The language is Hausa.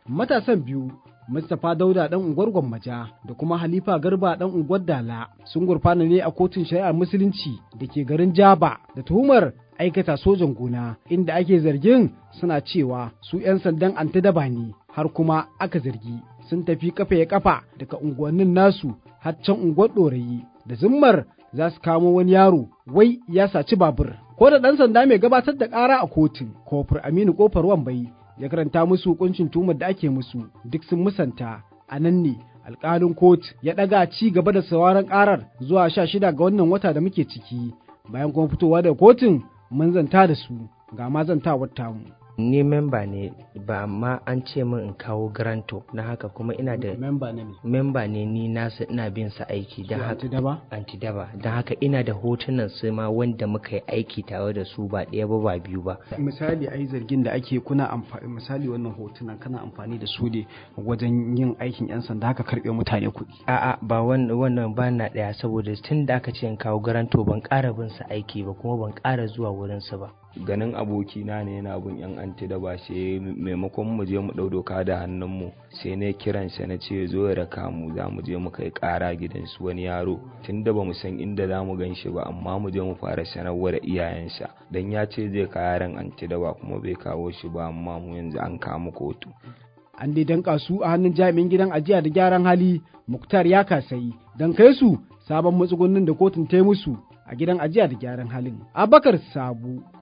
matasan biyu Mustapha Dauda ɗan unguwar Gwammaja da kuma Halifa Garba ɗan unguwar Dala sun gurfana ne a kotun shari'ar musulunci da ke garin Jaba da tuhumar aikata sojan gona inda ake zargin suna cewa su 'yan sandan antidaba ne har kuma aka zargi sun tafi kafa ya kafa daga unguwannin nasu har can unguwar ɗorayi da zimmar za su kamo wani yaro wai ya saci babur ko da ɗan sanda mai gabatar da ƙara a kotun kofar aminu kofar wambai ya karanta musu hukuncin tumar da ake musu duk sun musanta a nan ne alƙalin kot ya ɗaga ci gaba da sauraron ƙarar zuwa sha shida ga wannan wata da muke ciki bayan kuma fitowa daga kotun mun zanta da su ga ma zantawar tamu. ni memba ne ba amma an ce min in kawo garanto na haka kuma ina da memba ne memba ne ni nasu ina bin sa aiki don haka antidaba antidaba don haka ina da hotunan su ma wanda muka yi aiki tare da su ba ɗaya ba ba biyu ba misali ai zargin da ake kuna amfani misali wannan hotunan kana amfani da su ne wajen yin aikin yan sanda haka karɓe mutane kuɗi a'a ba wannan wannan ba na ɗaya saboda tun da aka ce in kawo garanto ban ƙara bin sa aiki ba kuma ban ƙara zuwa wurin su ba ganin abokina ne yana bin yan anti da ba sai maimakon mu je mu ɗau doka da hannunmu sai na kiran sa na ce zo ya raka mu za mu je mu kai ƙara gidan su wani yaro tunda ba mu san inda za mu gan shi ba amma mu je mu fara sanarwa da iyayensa dan ya ce zai kawo yaran anti da ba kuma bai kawo shi ba amma mu yanzu an kama kotu an dai danka su a hannun jami'in gidan ajiya da gyaran hali muktar ya kasayi don kai su sabon matsugunnin da kotun ta musu a gidan ajiya da gyaran halin abakar sabu